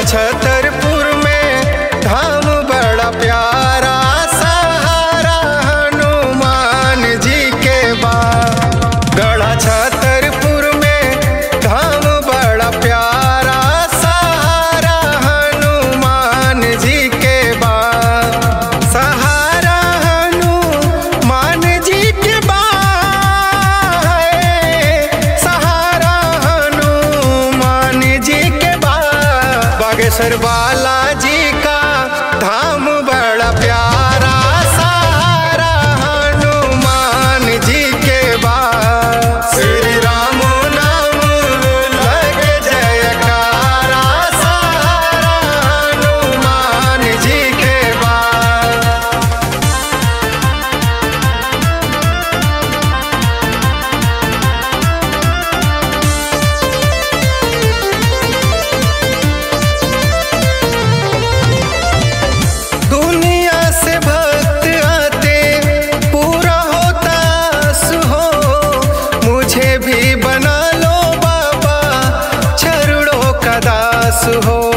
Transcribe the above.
छतरपुर में धाम बड़ा प्यारा सहारा हनुमान जी के बा गढ़ा छतरपुर में धाम बड़ा प्यारा सहारा हनुमान जी के बा सहारा हनुमान जी के बा है, सहारा हनुमान जी के बा बागेश्वर बालाजी का धाम बड़ा प्यारा सहारा हनुमान जी के बा श्री राम नाम लग जयकारा सहारा हनुमान जी के बा दुनिया से भक्त आते पूरा होता सुहो मुझे भी बना लो बाबा चरणों का दास हो